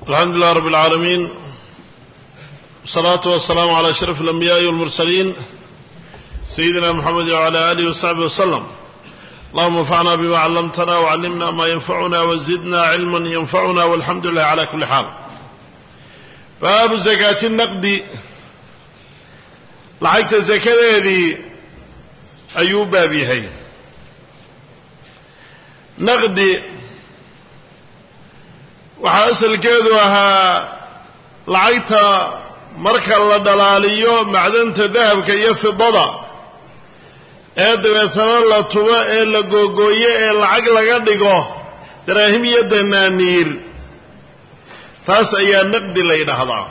الحمد لله رب العالمين والصلاة والسلام على أشرف الأنبياء والمرسلين سيدنا محمد وعلى آله وصحبه وسلم اللهم انفعنا بما علمتنا وعلمنا ما ينفعنا وزدنا علما ينفعنا والحمد لله على كل حال باب زكاة النقد lacagta sakadeedii ayuu baab yahay naqdi waxaa asalkeedu ahaa lacagta marka la dhalaaliyo macdanta dahabka iyo fidada ee dabeetana la tubo ee la googooyo ee lacag laga dhigo daraahim iyo danaaniir taas ayaa naqdi la yidhaahdaa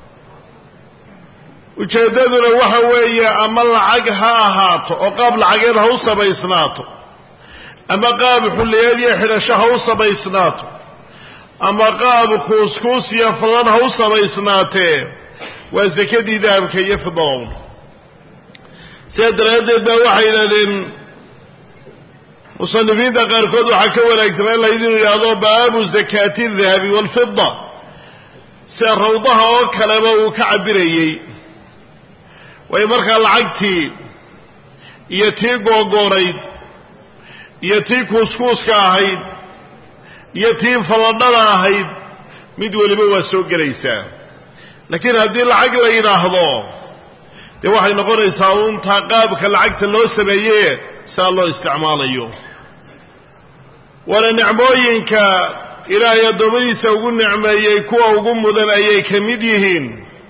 ujeeddaduna waxa weeye ama lacag ha ahaato oo qaab lacageed ha u samaysnaato ama qaab xulliyeed iyo xidhasho ha u samaysnaato ama qaab kuuskuus iyo fadad ha u samaysnaatee waa sakadii dahabka iyo fidadown sidaa daraaddeed baa waxay yidhahdeen musanifiinta qaarkood waxaa ka wanaagsanaan lahayd inuu yidhaahdo baabu zakaati dahabi waalfida sida rawdaha oo kaleba uu ka cabirayey way markaa lacagtii iyo tii googoorayd iyo tii kuuskuuska ahayd iyo tii falladhada ahayd mid weliba waa soo gelaysaa laakiin haddii lacag la yidhaahdo dee waxay noqonaysaa uuntaa qaabka lacagta loo sameeye saa loo isticmaalayo waana nicmooyinka ilaahay addoommadiisa ugu nicmeeyey kuwa ugu mudan ayay ka mid yihiin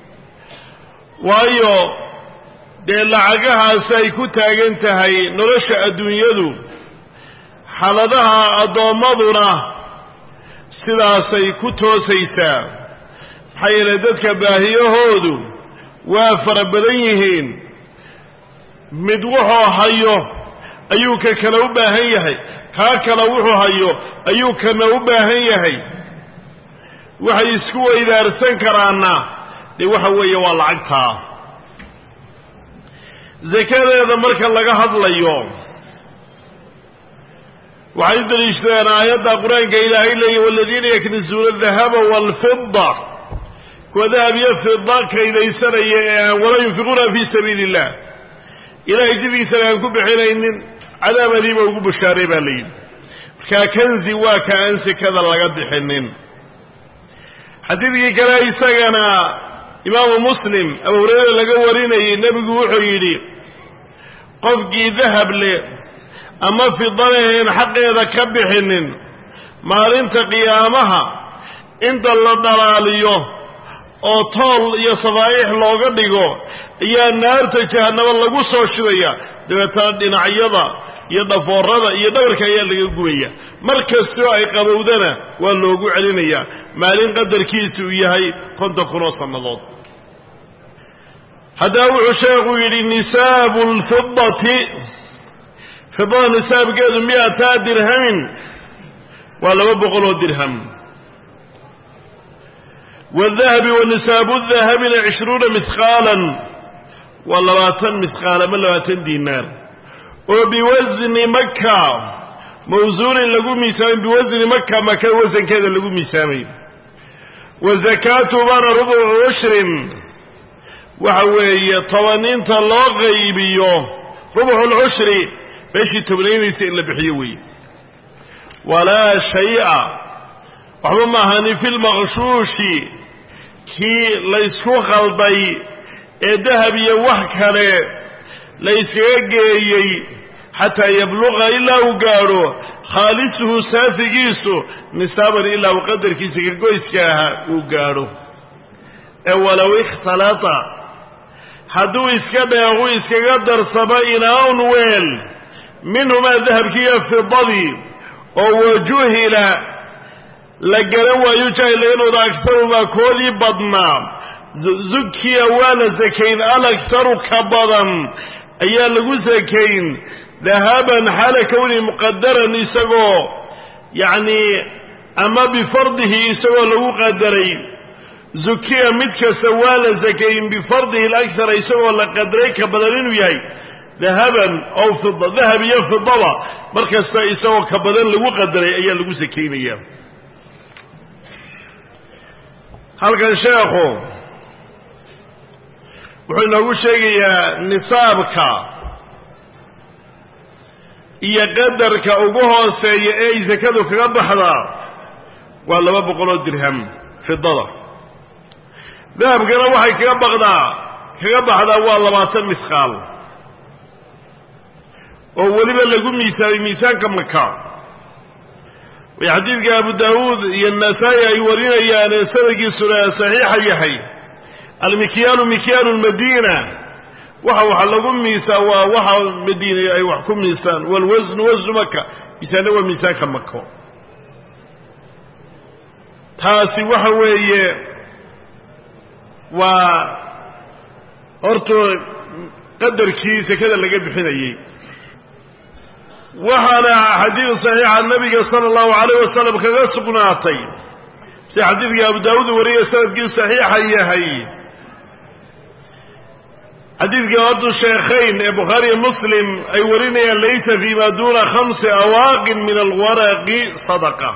waayo dee lacagahaas ay ku taagan tahay nolosha adduunyadu xaaladaha addoommaduna sidaasay ku toosaysaa maxaa yeelay dadka baahiyahoodu waa fara badan yihiin mid wuxuu hayo ayuu ka kale u baahan yahay kaa kale wuxuu hayo ayuu kana u baahan yahay waxay isku weydaarsan karaana dee waxa weeye waa lacagtaa sakadeeda marka laga hadlayo waxay u daliishadeen aayadda qur-aanka ilaahay leeya waladiina yaknisuuna adahaba waalfida kuwa dahab iyo fida kaydaysanaya ee aan wala yunfiquuna fii sabiili illah ilahay jidkiisana aan ku bixinaynin cadaabadiiba ugu bushaaray baa layidhi markaa kanzi waa ka aan sekada laga bixinin xadiidkii kale isagana imaamu muslim abu hurayra laga warinayay nebigu wuxuu yidhi qofkii dahab leh ama fidaleheen xaqeeda ka bixinin maalinta qiyaamaha inta la dhalaaliyo oo tool iyo safaa'ix looga dhigo ayaa naarta jahannaba lagu soo shidaya dabeetana dhinacyada iyo dhafoorada iyo dhabarka ayaa laga gubaya mar kastoo ay qabowdana waa loogu celinayaa maalin qadarkiisu uu yahay konton kun oo sannadood haddaba wuxuu sheekhu yidhi nisaabu lfidati fidada nisaabkeedu miataa dirhamin waa laba boqol oo dirham wadahabi wa nisaabu dahabina cishruuna mihqaalan waa labaatan mihqaal ama labaatan diinaar oo biwasni maka mawsuunin lagu miisaamay biwasni maka maka wasankeeda lagu miisaamay wa zakaatu bana rubucu cushrin waxa weeye tobaninta loo qaybiyo rubucu lcushri meeshii tobnaynaysa in la bixiyo weeye walaa shay-a waxba maahani fi lmaqshuushi kii laysku khalday ee dahab iyo wax kale layskaga geeyey xataa yabluqa ilaa uu gaadho khaalisuhu saafigiisu nisaaban ilaa uu qadarkiisa kagoyska ahaa uu gaadho ee walow ikhtalata hadduu iska dheequ iskaga darsamo inaaun weel minhumaa dahabkiiyo fidadii oo wajuhila la garan waayo jahilnooda agtarumaa koodii badnaa zukiya waa la sakayn alagtaru ka badan ayaa lagu sakayn dahaban xaala kownihi muqadaran isagoo yacnii ama bifardihi isagoo lagu qadaray zukiya mid kasta waa la sakayn bifardihi alakhara isagoo la qadaray ka badan inuu yahay dahaban ow fida dahab iyo fidaba mar kasta isagoo ka badan lagu qadaray ayaa lagu sakaynaya halkan sheekhu wuxuu inoogu sheegayaa nisaabka iyo qadarka ugu hooseeya ee ay sakadu kaga baxdaa waa laba boqoloo dirham fidada dahabkana waxay kaga baqdaa kaga baxdaa waa labaatan misqaal oo weliba lagu miisaamay miisaanka maka way xadiidka abu daawuud iyo nasaa-i ay warinayaan ee sanadkiisuna saxiixa yahay almikyaalu mikyaalu lmadiina waxa waxa lagu miisaa waa waxa madiina ay wax ku miisaan walwasnu wasnu maka miisaanna waa miisaanka mako taasi waxa weeye waa horta qadarkii sekada laga bixinayey waxaana xadiid saxiixa nabiga sala allahu alayh wasalam kaga sugnaatay si xadiidka abu daawuud wariya sanadkii saxiixa yahay xadiidka haddu sheekhayn ee bukhaariyo muslim ay warinayaan laysa fi ma duna khamsi awaaqin min alwaraqi sadaqa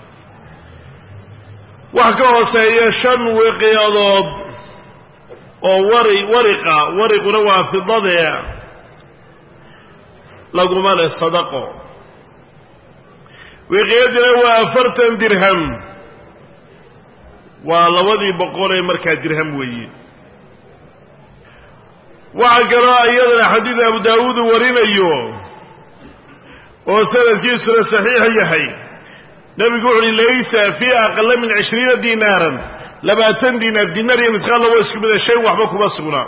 wax ka hooseeya shan wiqiyadood oo wari wariqa wariquna waa fidadee laguma leh sadaqo wiqiyadina waa afartan dirham waa labadii boqol ee markaa dirham weeye waxaa kaloo iyadana xadiid abu daawuud warinayo oo sanadkiisuna saxiix yahay nebigu wuxu uhi laysa fii aqala min cishriina dinaaran labaatan dinaar dinaar iyo misqaal laba isku mida shay waxba kuma sugnaa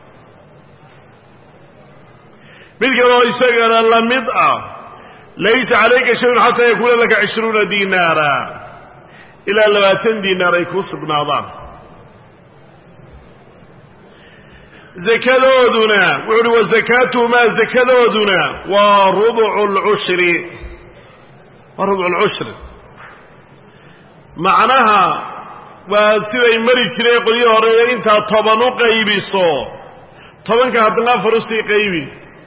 mid kaloo isagana la mid ah laysa calayka shayun xataa yakuuna laka cishruuna dinaara ilaa labaatan dinaar ay ku sugnaadaan zakadooduna wuxu uhi wa zakaatuhumaa zakadooduna waa rubcu lcushri waa rubcu lcushri macnaha waa siday mari jireen qolyo hore intaad toban u qaybiso tobanka haddana afar usii qaybi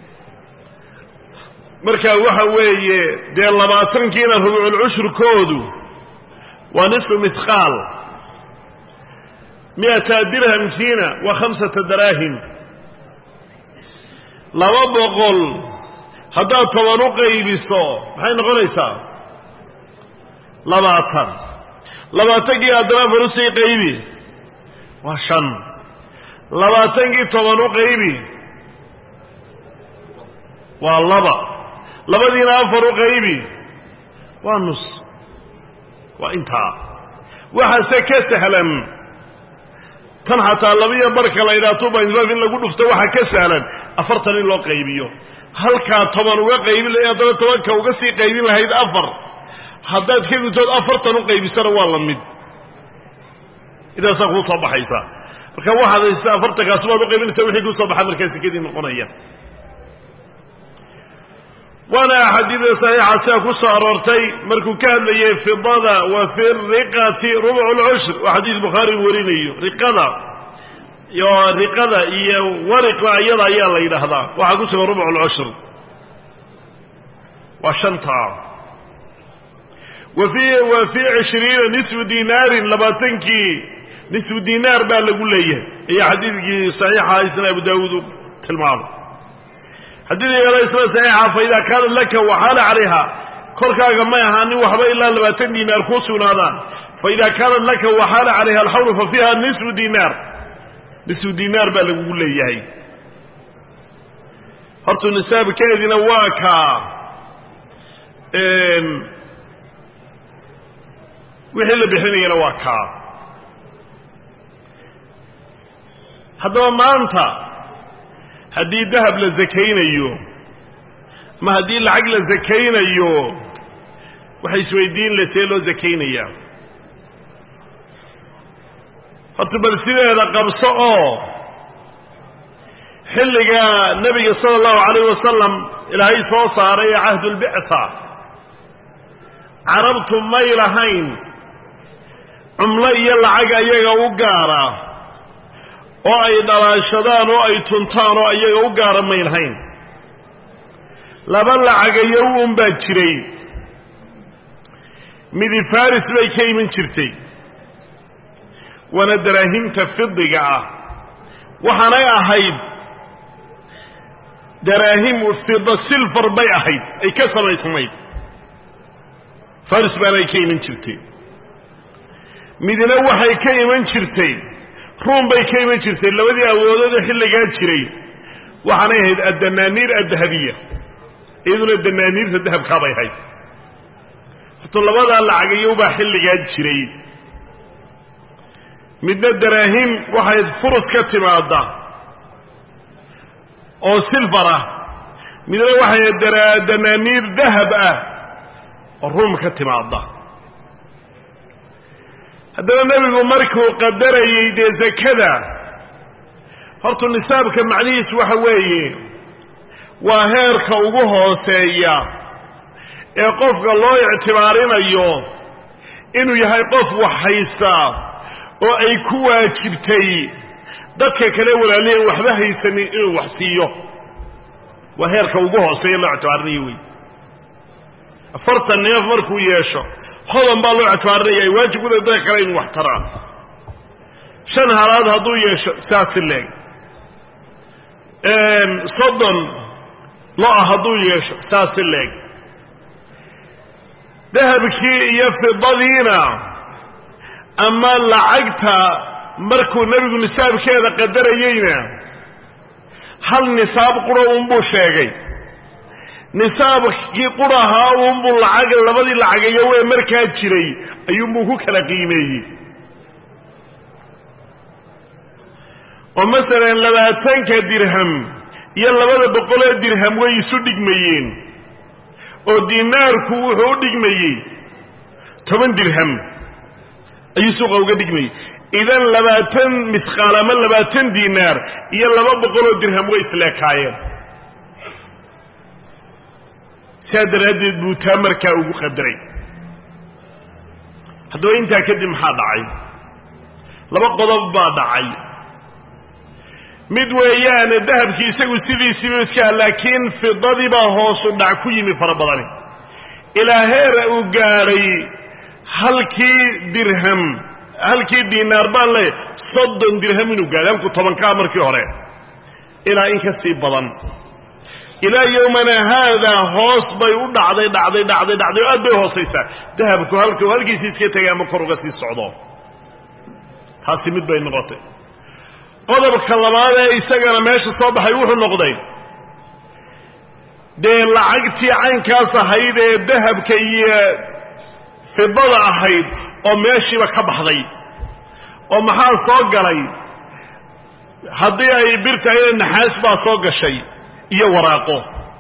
marka waxa weeye dee labaatankiina rubculcushrkoodu waa nisfu mithqaal mi'ata dirhamkiina waa khamsata daraahim laba boqol haddaad toban u qaybiso maxay noqonaysaa labaatan labaatankii haddana afar usii qaybi waa shan labaatankii toban u qaybi waa laba labadiina afar u qaybi waa nus waa intaa waxaase ka sahlan tan xataa labiyo barka la yidhaha tubainlaf in lagu dhufto waxaa ka sahlan afartan in loo qaybiyo halkaa toban uga qaybin lahayd haddana tobanka uga sii qaybin lahayd afar haddaad ka gudtood afartan u qaybisana waa la mid intaasaa kuu soo baxaysa marka waxaad haysta afartankaasi baad u qaybinaysa wixii kusoo baxa markaa sekadii noqonaya waana axaadiida saxiixa sida ku soo aroortay markuu ka hadlayay fidada wa fi riqati rubcu lcushr oo xadiis bukhaari warinayo riqada iyo riqada iyo wariqa iyada ayaa la yidhaahdaa waxaa ku sugan rubcu lcushr waa shanta wa fi wa fii cishriina nisfu dinaarin labaatankii nisfu dinaar baa lagu leeyahay ayaa xadiidkii saxiixa isna abu daawuud u tilmaamay haddii yeelo isla saxiixa fa idaa kaanat laka waxaala calayha korkaaga may ahaanin waxba ilaa labaatan dinaar kuu sugnaadaan fa idaa kaanat laka waxaala calayha alxawlu fa fiiha nisfu dinaar nisfu dinaar baa lagugu leeyahay horta nisaabkeedina waa kaa wixii la bixinayana waa kaa haddaba maanta haddii dahab la zakaynayo ama haddii lacag la zakaynayo waxay isweydiin le see loo zakaynayaa horta bal sideeda qabso oo xilliga nebiga sala allahu alayh wasalam ilaahay soo saaray ee cahdulbictha carabtu may lahayn cumlo iyo lacag ayaga u gaara oo ay dhalaashadaan oo ay tuntaan oo ayaga u gaara may lahayn laba lacagayo un baa jiray midi faris bay ka iman jirtay waana daraahimta fidiga ah waxaanay ahayd daraahim fida silfar bay ahayd ay ka samaysnayd faris baanay ka iman jirtay midna waxay ka iman jirtay ruum bay ka iman jirtay labadii awoodooda xilligaa jiray waxaanay ahayd addanaaniir addahabiya iyaduna danaaniirta dahabkaabay ahayd horto labadaa lacagayowbaa xilligaa jiray midna daraahim waxay furus ka timaada oo silfar ah midna waxay danaaniir dahab ah oo ruum ka timaada haddana nebigu markuu qadarayey dee zakada horta nisaabka macnihiisu waxa weeye waa heerka ugu hooseeya ee qofka loo ictibaarinayo inuu yahay qof wax haysta oo ay ku waajibtay dadka kale walaaliyan waxba haysanin inuu wax siiyo waa heerka ugu hooseeya loo ictibaarinayo wey afartan neef markuu yeesho hodan baa loo ictibaarinaya ay waajib kuda dadka kale inuu wax taraan shan halaad hadduu yeesho saasi leeg soddon lo-a hadduu yeesho saasi leeg dahabkii iyo fidadiina ama lacagta markuu nebigu nisaabkeeda qadarayeyna hal nisaab qura unbuu sheegay nisaabkii qurahaa unbuu lacag labadii lacagayo wee markaa jiray ayuunbuu ku kala qiimeeyey oo masalan labaatanka dirham iyo labada boqolee dirham way isu dhigmayeen oo dinaarku wuxuu u dhigmayey toban dirham ayuu suuqa uga dhigmayey idan labaatan misqaal ama labaatan dinaar iyo laba boqoloo dirham way isleekaayeen sidaa daraaddeed buu taa markaa ugu qadaray haddaba intaa kadib maxaa dhacay laba qodob baa dhacay mid weeyaane dahabkii isagu sidiisiibu iska laakiin fidadii baa hoosu dhac ku yimi fara badani ilaa heera uu gaadhay halkii dirham halkii dinaar baan le soddon dirham inuu gaadhay halku tobankaa markii hore ilaa in ka sii badan ilaa yowmana haadaa hoos bay u dhacday dhacday dhacday dhacday oo aad bay hoosaysaa dahabku halku halkiisii iska tegay ama kor uga sii socdo taasi mid bay noqotay qodobka labaad ee isagana meesha soo baxay wuxuu noqday dee lacagtii caynkaas ahayd ee dahabka iyo fidada ahayd oo meeshiiba ka baxday oo maxaa soo galay haddii ay bir tahayna naxaas baa soo gashay iyo waraaqo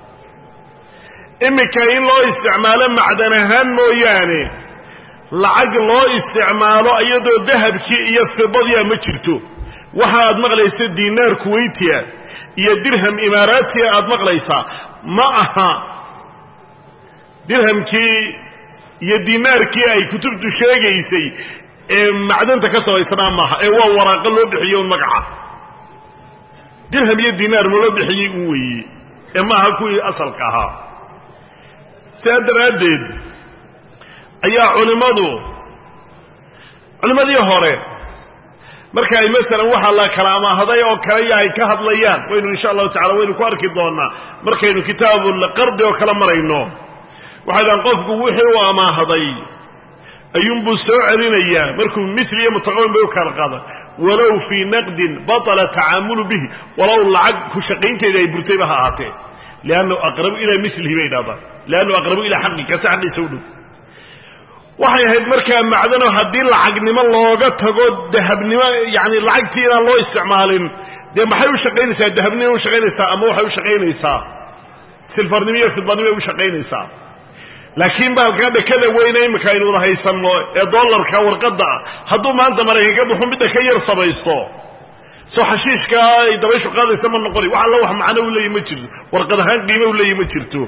iminka in loo isticmaalo macdan ahaan mooyaane lacag loo isticmaalo iyadoo dahabkii iyo fidadiia ma jirto waxa aad maqlaysa dinaar kuwaytiya iyo dirham imaaraatiya aad maqlaysaa ma aha dirhamkii iyo dinaarkii ay kutubtu sheegaysay ee macdanta ka sabaysnaa maaha ee waa waraaqo loo bixiyo un magaca dirham iyo dinaar ma loo bixiyey un weeye ee maaha kuwii asalka ahaa sidaa daraaddeed ayaa culimmadu culimmadii hore marka ay masalan waxaa la kala amaahaday oo kale ya ay ka hadlayaan waynu insha allahu tacala waynu ku arki doonaa markaynu kitaabulqardi oo kala marayno waxay dhahan qofku wixii uu amaahaday ayuunbuu soo celinayaa markuu mili iyo mutaqawin bay u kala qaada walow fii naqdin batala tacaamulu bihi walow lacag ku shaqaynteeda ay burtayba ha ahaatee liannahu aqrabu ilaa milihi bay dhahdaan liannahu aqrabu ilaa xaqi kase xaqiisa u dhow waxay ahayd markaa macdano haddii lacagnimo looga tago dahabnimo yani lacagtii inaan loo isticmaalin dee maxay u shaqaynaysaa dahabnimo u shaqaynaysaa ama waxay u shaqaynaysaa silfarnimo iyo fidlanimo u shaqaynaysaa laakiin baalkaa dhakada weyne imika aynu wada haysanno ee dollarka warqadda ah hadduu maanta maraykanka buxu midda ka yar samaysto soo xashiishka ay dabayshu qaadaysa ma noqoni wax alla wax macno u leeyahy ma jirto warqad ahaan qiimo u leeyahy ma jirto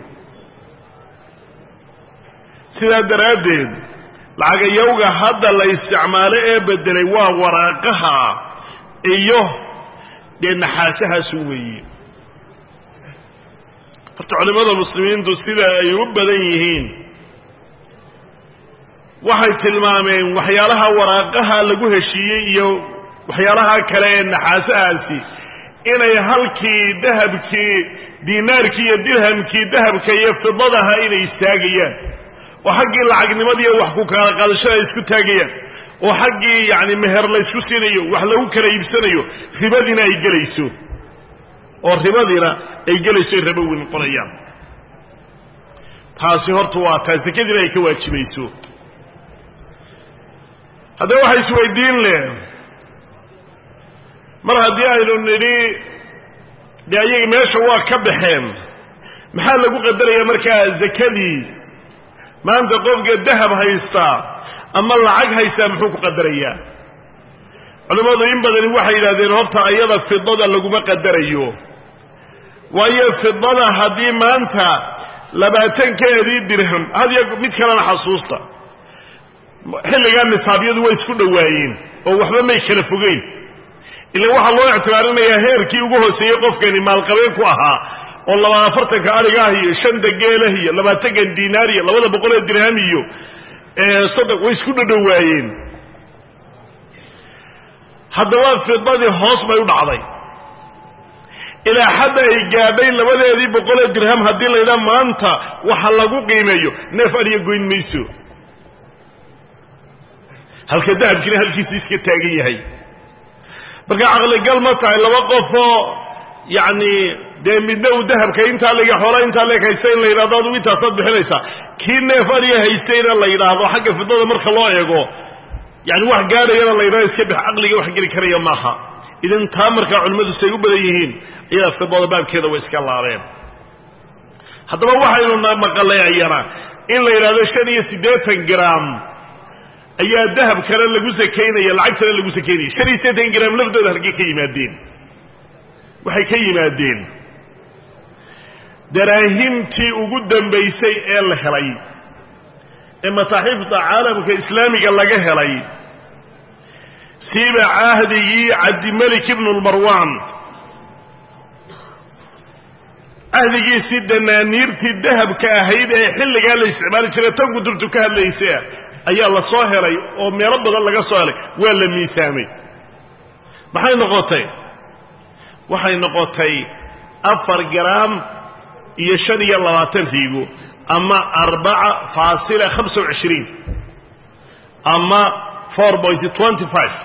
sidaa daraaddeed lacagayowga hadda la isticmaalo ee bedelay waa waraaqaha iyo dee naxaasahaasu weeye horta culimmada muslimiintu sida ay u badan yihiin waxay tilmaameen waxyaalaha waraaqaha lagu heshiiyey iyo waxyaalaha kale ee naxaasahaasi inay halkii dahabkii diinaarkii iyo dirhamkii dahabka iyo fidadaha inay istaagayaan oo xaggii lacagnimadiiyo wax ku kala qaadashada ay isku taagayaan oo xaggii yacni meher la ysku siinayo wax lagu kala iibsanayo ribadiina ay gelayso oo ribadiina ay gelayso ay rabowi noqonayaan taasi horta waa taa sekadiina ay ka waajibayso haddaba waxa isweydiin leh mar haddii aynu nidhi dee ayaga meesha waa ka baxeen maxaa lagu qadarayaa markaa zakadii maanta qofka dahab haystaa ama lacag haystaa muxuu ku qadarayaa culimmadu in badani waxay yidhahdeen horta ayada fidada laguma qadarayo waayo fidada haddii maanta labaatankeedii dirham hadiyo mid kalena xasuusta xilligaa nisaabyadu way isku dhowaayeen oo waxba may kala fogeyn ila waxaa loo ictibaarinayaa heerkii ugu hooseeyey qofkani maalqabeen ku ahaa oo laba afartanka arigaah iyo shanta geelah iyo labaatankan diinaar iyo labada boqol ee dirham iyo soddon way isku dhodhowaayeen haddaba fidadii hoos bay u dhacday ilaa xadda ay gaadhay labadeedii boqolee dirham haddii laydhaa maanta waxa lagu qiimeeyo neef adiga goyn mayso halka dahabkiina halkiisa iska taagan yahay marka caqligal ma tahay laba qofoo yacni dee midna uu dahabka intaa lega xoola intaa leeg haysta in la yidhahdo adugu intaasaad bixinaysaa kii neef adiga haystayna la yidhaahdo xagga fidada marka loo eego yani wax gaadhayana la yidhahdo iska bix caqliga wax geli karaya maaha idan taa markaa culimmadu say u badan yihiin iyadaa fidada baabkeeda way iska laabeen haddaba waxaynu maqalay ayana in la yidhahdo shan iyo siddeetan gram ayaa dahab kale lagu sakaynaya lacag kale lagu sakaynaya shan iyo siddeetan gram laftooda halkay ka yimaadeen waxay ka yimaadeen daraahimtii ugu dambaysay ee la helay ee masaaxiifta caalamka islaamiga laga helay siiba cahdigii cabdimelik ibnu lmarwan cahdigiisii danaaniirtii dahabka ahayd ee xilligaa la isticmaali jiray tan kudurtu ka hadlaysa ayaa la soo helay oo meelo badan laga soo helay waa la miisaamay maxay noqotay waxay noqotay afar garaam iyo shan iyo labaatan riigo ama arbaca faasila hamsa wacishriin ama four point twenty five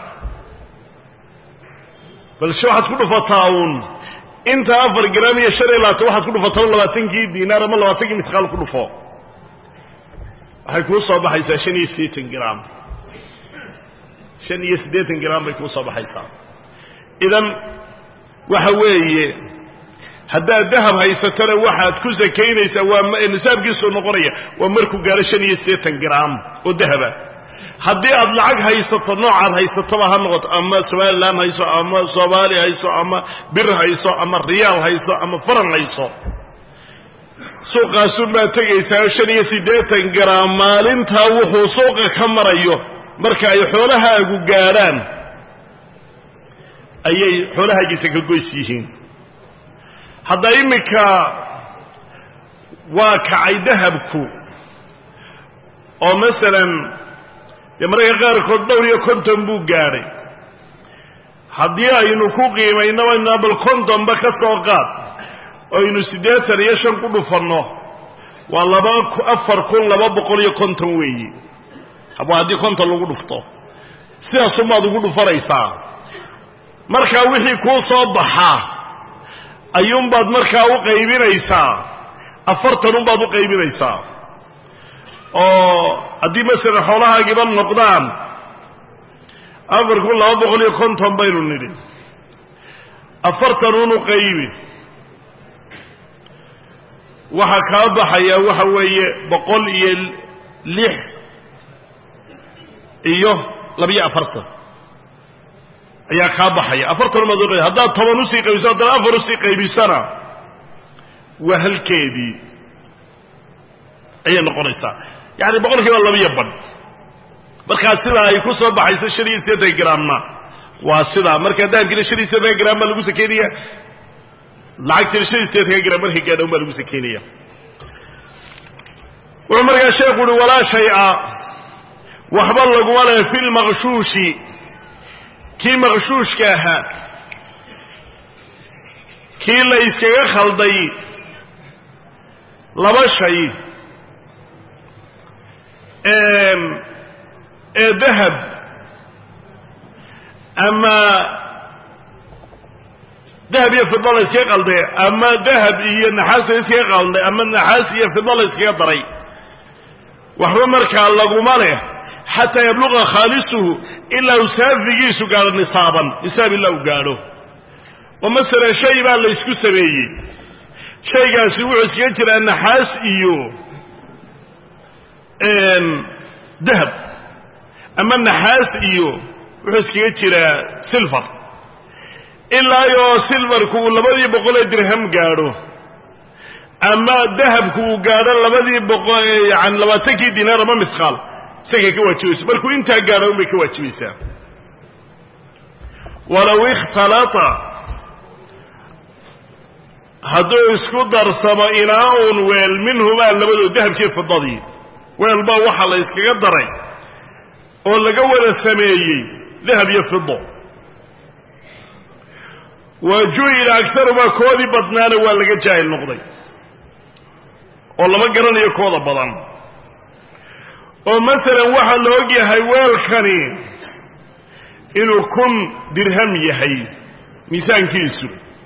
balse waxaad ku dhufataa uun inta afar garaam iyo shan iyo labaatan waxaad ku dhufataa labaatankii diinaar ama labaatankii misqaal ku dhufo waxay kuu soo baxaysaa shan iyo siddeetan gram shan iyo siddeetan gram bay kuu soo baxaysaa idan waxa weeye haddaad dahab haysatana waxaad ku sakaynaysaa waa nisaabkiisuu noqonaya waa markuu gaaro shan iyo siddeetan gram oo dahaba haddii aad lacag haysato noocaad haysatoba ha noqoto ama somalilan hayso ama soomaali hayso ama bir hayso ama riyaal hayso ama faran hayso suuqaasun baad tegaysaa shan iyo siddeetan gram maalintaa wuxuu suuqa ka marayo marka ay xoolahaagu gaadhaan ayay xoolahaagiisa ka goys yihiin hadda iminka waa kacay dahabku oo masalan dee mararka qaarkood dhowr iyo konton buu gaadhay haddii aynu ku qiimaynaba bal kontonba ka soo qaad aynu siddeetan iyo shan ku dhufanno waa laba afar kun laba boqol iyo konton weeyi waa haddii konton lagu dhufto sidaasumaad ugu dhufanaysaa markaa wixii kuu soo baxaa ayuunbaad markaa u qaybinaysaa afartan unbaad u qaybinaysaa oo haddii masalan xoolahaagiiba noqdaan afar kun laba boqol iyo konton baynu nidhi afartan unu qaybi waxaa kaa baxaya waxa weeye boqol iyo lix iyo labiyo afartan ayaa kaa baxaya afartan umaad uqayb haddaad toban usii qaybiso haddana afar usii qaybisana waa halkeedii ayay noqonaysaa yani boqol kiiba labiyo badh markaa sidaa ay ku soo baxayso shan iyo siddeetan gramna waa sidaa marka dahabkiina shan iyo siddeetan gram baa lagu sakeynaya lacagtina shan iyo siddeetanka gram markay gaadhown baa lagu sakeynaya wuxuu markaa sheekhu uhi walaa shay-a waxba laguma leh fi lmaqshuushi kii maqshuushka ahaa kii la iskaga khalday laba shay ee dahab ama dahab iyo fida la iskaga qalday ama dahab iyo naxaas la iskaga qalday ama naxaas iyo fida la iskaga daray waxba markaa laguma leh xataa yabluqa khaalisuhu ilaa uu saafigiisu gaadho nisaaban nisaab ilaa uu gaadho oo masalan shay baa la ysku sameeyey shaygaasi wuxuu iskaga jiraa naxaas iyo dahab ama naxaas iyo wuxuu iskaga jiraa silver ilaa yoo silverku uu labadii boqolee dirham gaadho ama dahabku uu gaadho labadii boqo yani labaatankii dinaar ama misqaal isagay ka waajibayso markuu intaa gaadho unbay ka waajibaysaa walow ikhtalata hadduu isku darsamo inaa-un weel minhumaa labadood dahabkii fidadii weelbaa waxaa la yskaga daray oo laga wada sameeyey dahab iyo fido wa juhila agtarumaa koodii badnaana waa laga jaahil noqday oo lama garanayo kooda badan oo masalan waxaa la og yahay weelkani inuu kun dirham yahay miisaankiisu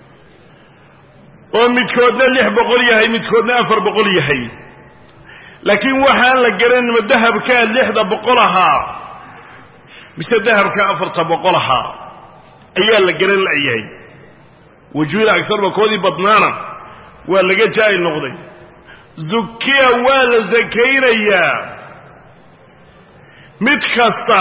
oo midkoodna lix boqol yahay midkoodna afar boqol yahay laakiin waxaan la garanin ma dahabkaa lixda boqol ahaa mise dahabkaa afarta boqol ahaa ayaa la garan la'yahay wajuhila agarba koodii badnaana waa laga jaahil noqday zukiya waa la sakaynayaa mid kasta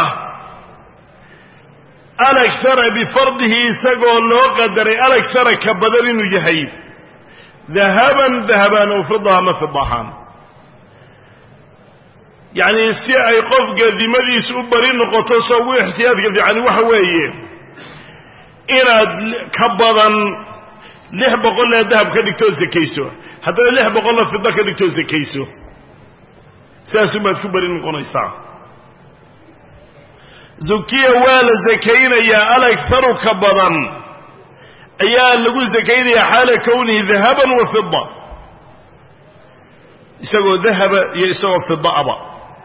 alagsara bifardihi isagoo loo qadaray alagsara ka badan inuu yahay dahaban dahabaan oo fida ama fida ahaan yacni si ay qofka dimadiisu u bari noqoto soo ugu ixtiyaadka fiicani waxa weeye inaad ka badan lix boqollee dahab ka dhigtoo sakayso haddana lix boqolla fida ka dhigtoo sakayso sidaasubaad ku bari noqonaysaa zukiya waa la sakaynayaa alagharu ka badan ayaa lagu sakaynayaa xaala kownihi dahaban wa fida isagoo dahaba iyo isagoo fidaaba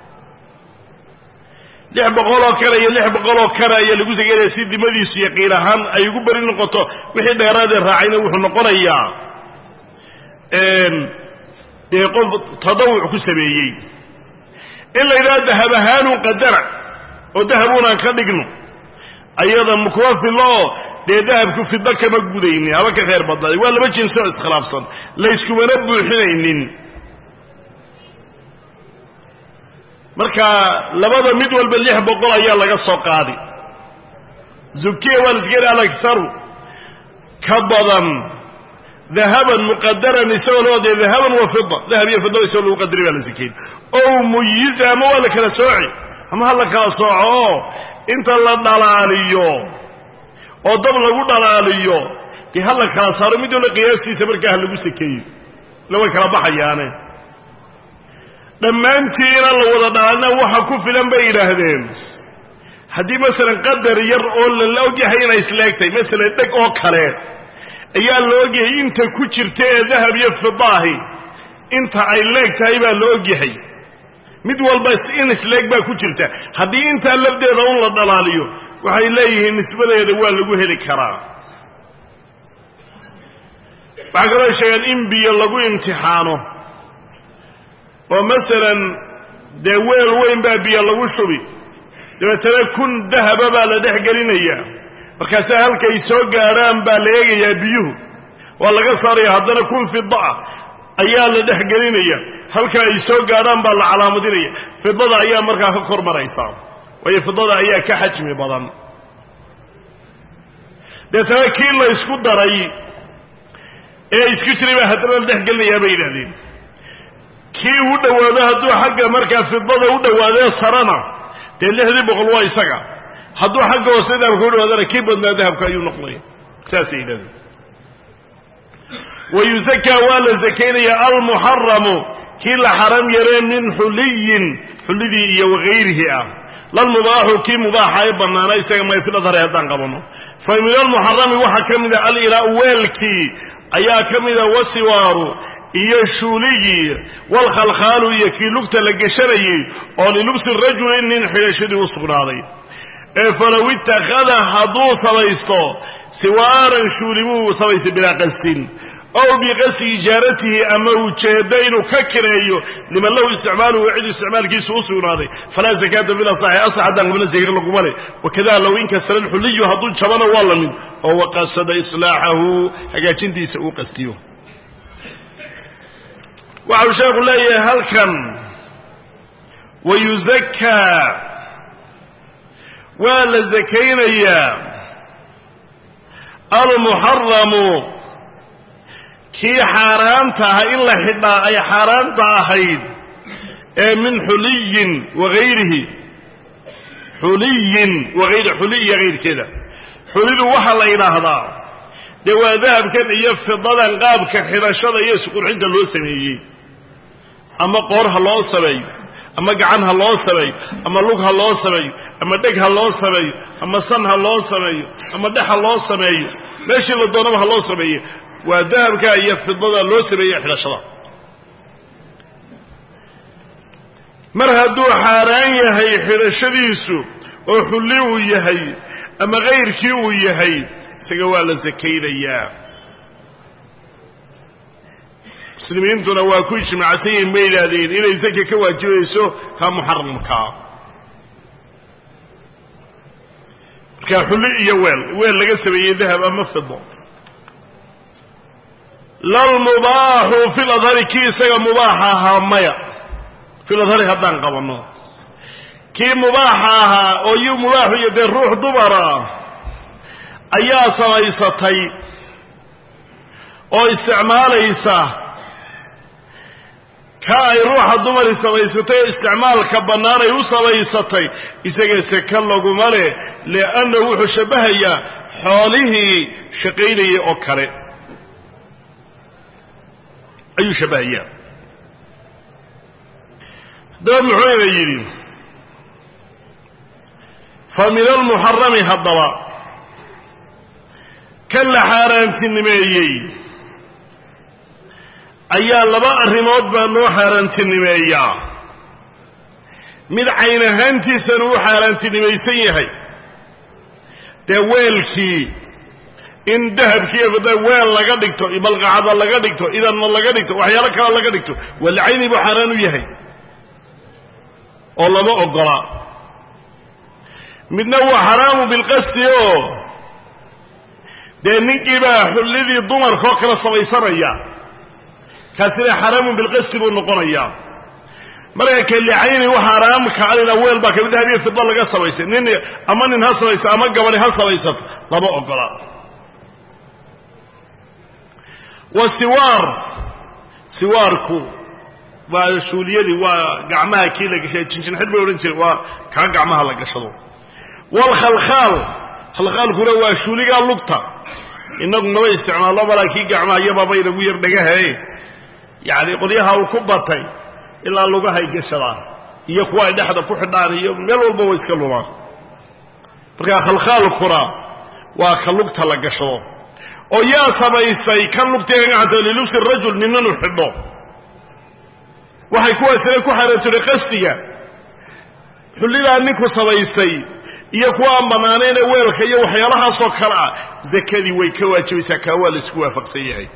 lix boqoloo kale iyo lix boqoloo kale ayaa lagu sakaynaya si dimadiisu yaqiin ahaan ay ugu beri noqoto wixii dheeraadee raacayna wuxuu noqonayaa dee qof tadawuc ku sameeyey in la yidhaha dahab ahaanun qadara oo dahabuunaan ka dhigno ayada mukuma filo oo dee dahabku fido kama gudaynin haba ka khayr badnaaday waa laba jinsi oo iskhilaafsan layskumana buuxinaynin marka labada mid walba lix boqol ayaa laga soo qaadi zukiya waa laskeli alagsaru ka badan dahaban muqadaran isagoo loo dee dahaban wa fida dahab iyo fida isagoo lagu qadaray baa la sikeyn ow muyiza ama waa la kala sooci ama ha la kala sooco oo inta la dhalaaliyo oo dab lagu dhalaaliyo dee ha la kala saaro mid walba qiyaastiisa markaa ha lagu sakeeyo ila way kala baxayaane dhammaantiina la wada dhaalina waxa ku filan bay yidhaahdeen haddii masalan qadar yar oo lala ogyahay inay isleegtahay masalan dheg oo kale ayaa la ogyahay inta ku jirta ee dahab iyo fidaahi inta ay leeg tahay baa la ogyahay mid walba in isleeg baa ku jirta haddii intaa lafdeeda un la dhalaaliyo waxay leeyihiin nisbadeeda waa lagu heli karaa waxaa kaloo sheegaan in biyo lagu imtixaano oo masalan dee weel weyn baa biyo lagu shubi dabeetana kun dahaba baa la dhex gelinayaa markaasaa halkay soo gaadhaan baa la eegayaa biyuhu waa laga saaraya haddana kun fida ah ayaa la dhex gelinaya halka ay soo gaadhaan baa la calaamadinaya fidada ayaa markaa ka kor maraysaa waayo fidada ayaa ka xajmi badan deetana kii la isku daray ee isku jiray baa haddana la dhex gelinayaa bay yidhahdeen kii u dhowaado hadduu xagga markaa fidada u dhowaadee sarana dee lixdii boqol waa isaga hadduu xagga hoose dahabka u dhawaadana kii badnaa dahabka ayuu noqonaya saasay yidhahdeen wa yusakaa waa la sakaynayaa almuxaramu kii la xaram yaree min xuliyin xulidii iyo wagayrihi ah lalmubaaxu kii mubaaxa ee bannaana isaga may fil adhari haddaan qabano fa min almuxarami waxaa ka mida alilaau weelkii ayaa ka mida wasiwaaru iyo shuuligii walkhalkhaalu iyo kii lugta la geshanayey oo lilubsi rajuli nin xidhashadii u sugnaaday ee falow ittakhada hadduu samaysto siwaaran shuuli buu samaystay bilaa qasdin ow biqasdi ijaaratihi ama ujeeddo inuu ka kireeyo liman lahu isticmaaluhu cid isticmaalkiisu u sugnaaday falaa zakaata fil asaxi asax haddaan qabna zaka laguma le wakada low inkasara alxuliyu hadduu jabana waa la mid oo waqasada islaaxahu hagaajintiisa uu qastiyo waxau sheekhu leeyahay halkan wayuzakaa waa la zakaynayaa almuxaramu kii xaaraanta aha in la xidhaa ay xaaraanta ahayd ee min xuliyin wagayrihi xuliyin wagayri xuli iyo hayrkeeda xulidu waxaa la yidhaahdaa dee waa dahabkan iyo fidadan qaabka xidhashada iyo isqurxinta loo sameeyey ama qoor ha loo sameeyo ama gacan ha loo sameeyo ama lug ha loo sameeyo ama dheg ha loo sameeyo ama san ha loo sameeyo ama dhex ha loo sameeyo meeshii la doonaba ha loo sameeye waa dahabka iyo fidada loo sameeye xidhashada mar hadduu xaaraan yahay xidhashadiisu oo xulli uu yahay ama kayrkii uu yahay isaga waa la sakaynayaa muslimiintuna waa ku ijmaacsan yihin ma yidhaahdeen inay zaka ka waajibayso ka muxaramkaa markaa xulli iyo weel weel laga sameeyey dahab ama fido lalmubaaxu fil adhari kii isaga mubaaxa ahaa maya fil adhari haddaan qabanno kii mubaaxa ahaa oo yu mubaaxu iyo dee ruux dumara ayaa samaysatay oo isticmaalaysa ka ay ruuxa dumari samaysatay oo isticmaalka bannaan ay u samaysatay isaga seke laguma leh liannahu wuxuu shabbahayaa xoolihii shaqaynayay oo kale ayuu shabbahayaa haddaba muxuu ina yidhi fa min almuxarami haddaba kan la xaaraantinimeeyey ayaa laba arrimood baa loo xaaraantinimeeyaa mid cayn ahaantiisana uu xaaraantinimaysan yahay dee weelkii in dahabkiiyo fida weel laga dhigto balqacada laga dhigto idanna laga dhigto waxyaalo kale laga dhigto walla cayni buu xaaraan u yahay oo lama ogola midna waa xaraamu bilqasdi oo dee ninkii baa xullidii dumarkaoo kale samaysanaya kaasina xaraamun bilqasdi buu noqonayaa marka kalicayni waxa xaraamka alina weel baa kamid dahabiyo fida laga samaysay nin ama nin ha samaysa ama gabadhi ha samaysato lama ogola wa siwaar siwaarku waa shuuliyadii waa gacmaha kii la gashay jinjin xid bay odhan jireen waa kaa gacmaha la gashado waalkhalkhaal khalkhaalkuna waa shuuligaa lugta inagu maba isticmaallo malaa kii gacmaha iyababa inagu yar dhagahae yacni qolyaha uu ku batay ilaa lugahay gashadaan iyo kuwa ay dhexda ku xidhaan iyo meel walba way iska lumaan markaa khalkhaalkuna waa ka lugta la gashado oo yaa samaysay kan lugtiga gacanta lilubsi rajul ninanu xidho waxay kuwaasina ku xaaraantiri qasdiga xullidaa ninku samaystay iyo kuwa aan bannaanayne weelka iyo waxyaalahaasoo kale ah zakadii way ka waajibaysaa kaa waa la isku waafaqsan yahay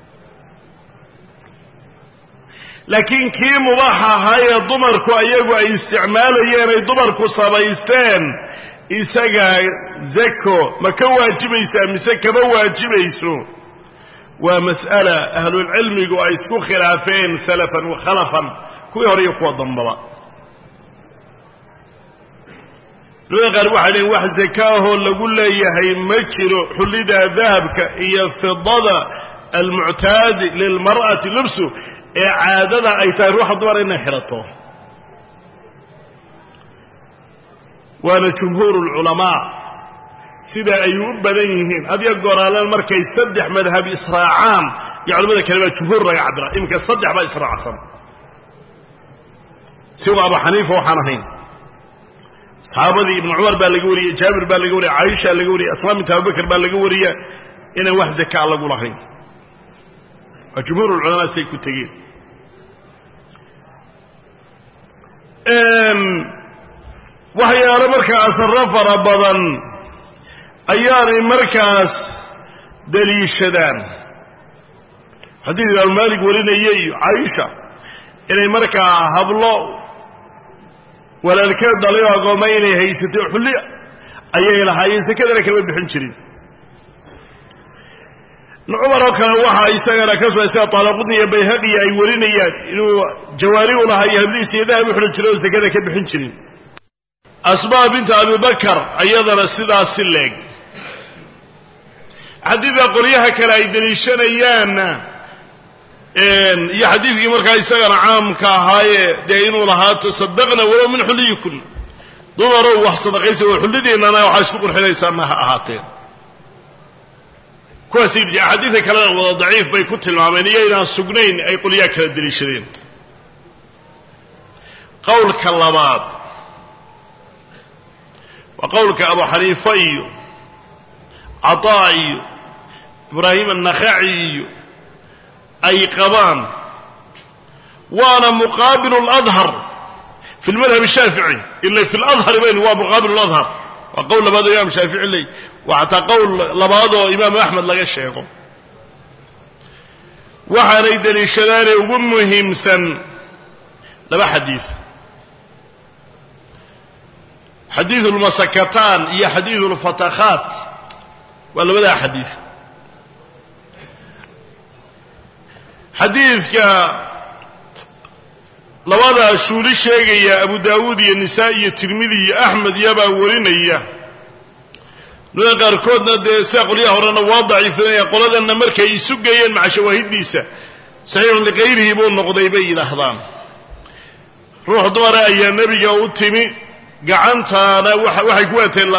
laakiin kii mubaax ahaayee dumarku ayagu ay isticmaalayeen ay dumarku samaysteen isaga zako ma ka waajibaysaa mise kama waajibayso waa mas'ala ahlulcilmigu ay isku khilaafeen salafan wa khalafan kuwii hore iyo kuwa dambaba culamada qaar waxay leeyiin wax zakaahoo lagu leeyahay ma jiro xullida dahabka iyo fidada almuctaadi lilmar'ati libsu ee caadada ay tahay ruuxa dumar inay xidhato waana jumhuuru lculamaa sida ay u badan yihiin adiga goraaleen markay saddex madhab israacaan iyo culamada kale baa jumhuur laga cabira iminka saddex baa israacsan siwa abu xaniifa waxaan ahayn saxaabadii ibnu cumar baa laga wariyey jaabir baa laga wariyey caaisha laga wariyey asmaa binta abubakar baa laga wariya inaan wax zakaa lagu lahayn waa jumhuur ulculamaa say ku tegeen waxyaalo markaa asarro fara badan ayaanay markaas daliishadaan xadiid imaamu maalik warinaya iyo caaisha inay markaa hablo walaalkeed dhalay oo agooma inay haysatay xulliya ayay lahaayeen sekadana kama bixin jirin cumar oo kale waxaa isagana ka soo sida taalaqudni iyo bayhaqi ay warinayaan inuu jawaari u lahaa iyo hablihiisa iyo dahab u xidhan jiray oo sekada ka bixin jirin asmaa binta abibakar ayadana sidaasi leeg xadiidka qolyaha kale ay deliishanayaanna iyo xadiidkii markaa isagana caamka ahaaye dee inuu lahaa tasadaqna walow min xulliyikun dumarow wax sadaqaysa oo xullidiinnana waxaa isku qurxinaysaa ma ha ahaateen kuwaasi axaadiidka kalena wada daciif bay ku tilmaameen iyo inaan sugnayn ay qolyaha kala deliishadeen qowlka labaad waa qowlka abu xaniifa iyo cataa iyo ibraahim annakhaci iyo ay qabaan waana muqaabilu اladhar fi lmadhab الshaafici ila fi ladhari bayn waa muqaabilu اladhar waa qowl labaad oo imam shaafici ley waa xataa qowl labaad oo imaamu axmed laga sheego waxaanay deliishadaane ugu muhiimsan laba xadiid xadiidu اlmasakataan iyo xadiidu اlfatakhaat waa labadaa xadiid xadiidka labadaa shuuli sheegaya abu daawuud iyo nisaa iyo tirmidi iyo axmed iyobaa warinaya nada qaarkoodna dee sida qolyaha horena waa daciifinaya qoladanna markay isu geeyeen maca shawaahiddiisa saxiixun likayrihi buu noqday bay yidhaahdaan ruux dumara ayaa nebiga u timi gacantaana waxay ku wateen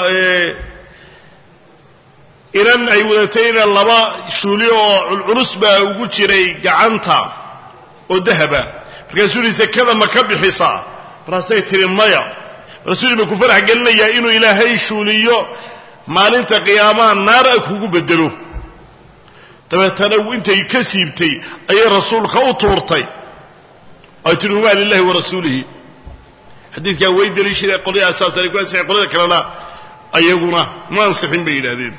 inan ay wadatayna laba shuuli oo culculus baa ugu jiray gacanta oo dahaba markaasuu yihi sekada ma ka bixisaa markaasay tihi maya markaasuu ma ku farax gelinayaa inuu ilaahay shuuliyo maalinta qiyaamaha naar a kugu bedelo dabeetana intay ka siibtay ayay rasuulka u tuurtay ay tihi humaa lilahi wa rasuulihi xadiidkaa way deliishadeen qolyaha saasana ku ansixin qolyada kalena ayaguna ma ansixin bay yidhaahdeen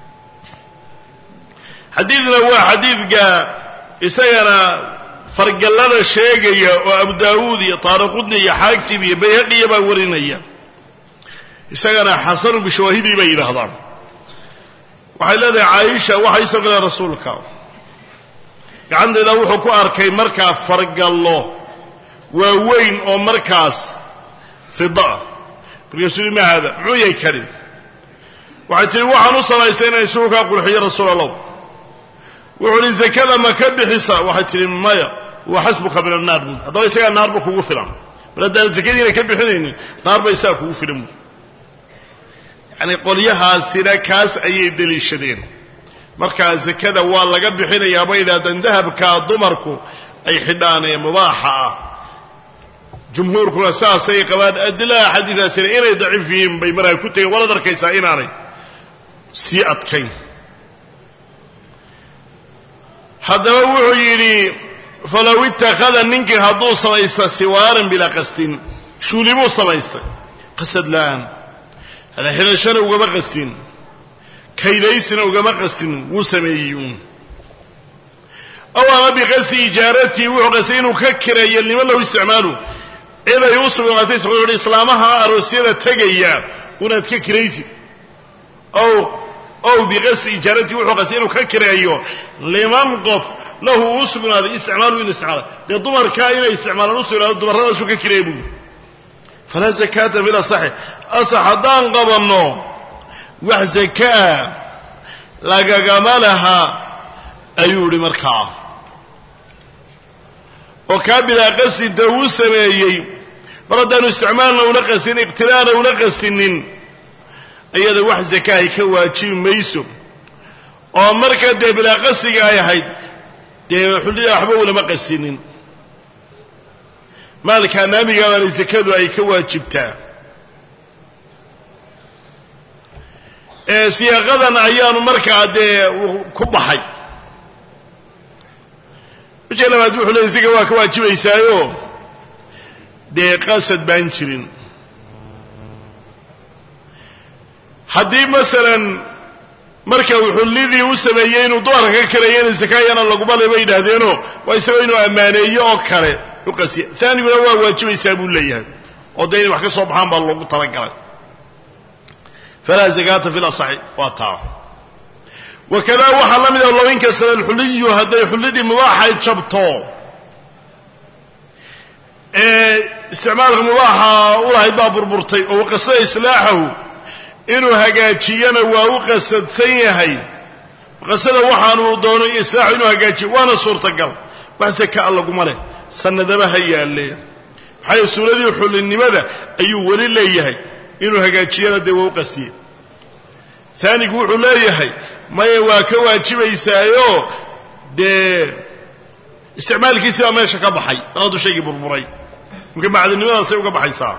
xadiidna waa xadiidka isagana fargallada sheegaya oo abu daawuud iyo taariqudni iyo xaakib iyo bayhaqiya baa warinaya isagana xasanu bishawaahidii bay yidhaahdaan waxay leedahay caaisha waxay isoo galeen rasuulka gacanteeda wuxuu ku arkay markaa fargallo waaweyn oo markaas fidaa markaasuu yihi ma haada muxuu yahay kani waxay tihi waxaan u samaystay inaan isugu kaa qurxiyo rasuul allah wuxuu uhi zakada ma ka bixisa waxay tihi maya wa xasbuka min annaar buud haddaba isagaa naarba kugu filan mar haddaan zakadiina ka bixinaynin naarba isagaa kugu filan buud yacani qolyahaasina kaas ayay deliishadeen markaa zakada waa laga bixinayaa bay yidhahdeen dahabka dumarku ay xidhaan ee mubaaxa ah jumhuurkuna saasay qabaan adilaha xadiidaasina inay daciif yihiin bay markaa ku tegeen waalaad arkaysaa inaanay sii adkayn haddaba wuxuu yidhi falow ittakhada ninkii hadduu samaysta siwaaran bilaa qastin shuuli buu samaystay qasad la'aan xidhashana ugama qastin kaydaysina ugama qastin wuu sameeyey uun aw ama biqasdi ijaaratii wuxuu qastay inuu ka kireeyo liman lahu isticmaalu cid ay u sugnaatay wuxuu ihi islaamaha aroosyada tegaya unaad ka kiraysid ow ow biqasdi ijaaratii wuxuu qastay inuu ka kireeyo liman qof lahu uu sugnaaday isticmaalu inu isticmaala dee dumarkaa inay isticmaalaan u sugnaado dumarradaasuu ka kireeya buui falaa zakaata fil asaxi asax haddaan qabanno wax zakaa lagagama laha ayuu idhi markaa oo kaa bilaa qasdinta uu sameeyey mar haddaanu isticmaalna ula qastin iqtiraana ula qastinin iyada wax zakaahay ka waajibi mayso oo marka dee bilaa qasdiga ay ahayd dee xullida waxba ulama qastinin maalka naamigaabana zakadu ay ka waajibtaa siyaaqadan ayaanu markaa dee ku baxay wajha labaad wuxuu leey isaga waa ka waajibaysaayo dee qasad baan jirin haddii masalan marka uu xullidii u sameeyey inuu dumarka ka kaleeyana sakaayana laguma le bay yidhaahdeenoo waa isagoo inuu ammaaneeyo oo kale u qasiya aaniguna waa waajibaysaa buu leeyahay oo dee inay wax ka soo baxaan baa loogu talagalay falaa zakaata fi lasaxi waa taa wakadaa waxaa la mida low inkasara alxuliyu hadday xullidii mubaaxay jabto ee isticmaalka mubaaxa u lahayd baa burburtay oo qasada islaaxahu inuu hagaajiyana waa u qasadsan yahay qasada waxaanu doono islaaxu inuu hagaajiyo waana suurtagal wax sakaa laguma leh sanadaba ha yaalle maxaa suuradii xullinimada ayuu weli leeyahay inuu hagaajiyana dee waa u qasiye aanigu wuxuu leeyahay maya waa ka waajibaysaayo dee isticmaalkiisii baa meesha ka baxay adu shaygii burburay marka macdinimadaasay uga baxaysaa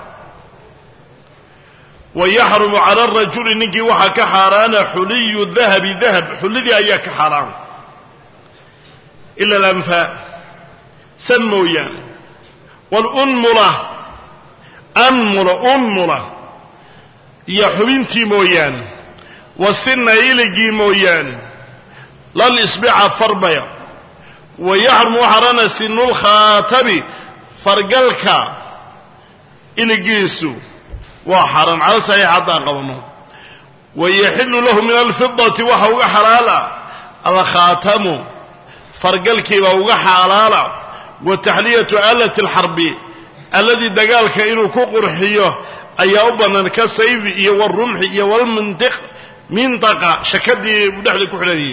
wa yaxrumu cala arajuli ninkii waxaa ka xaaraana xuliyu dahabi dahab xullidii ayaa ka xaaraan ila alanfaa san mooyaane walunmula anmula unmula iyo xubintii mooyaane wasina iligii mooyaane lal isbica farbaya wa yaxrumu xarana sinulkhaatabi fargalka iligiisu waa xaran cala saxiix haddaan qabano wa yaxilu lahu min alfidati waxa uga xalaala alkhaatamu fargalkiibaa uga xalaala wa taxliyatu aalati alxarbi alladii dagaalka inuu ku qurxiyo ayaa u bannaan ka sayfi iyo walrumxi iyo walmintiq mintaqa shakadii uu dhexda ku xidhanayay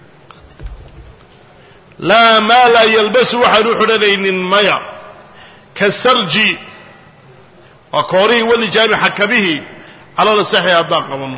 laa maa laa yalbasu waxaan u xidhanaynin maya kasarji waa koorihii walijaami xakabihii calala saxi haddaan qabano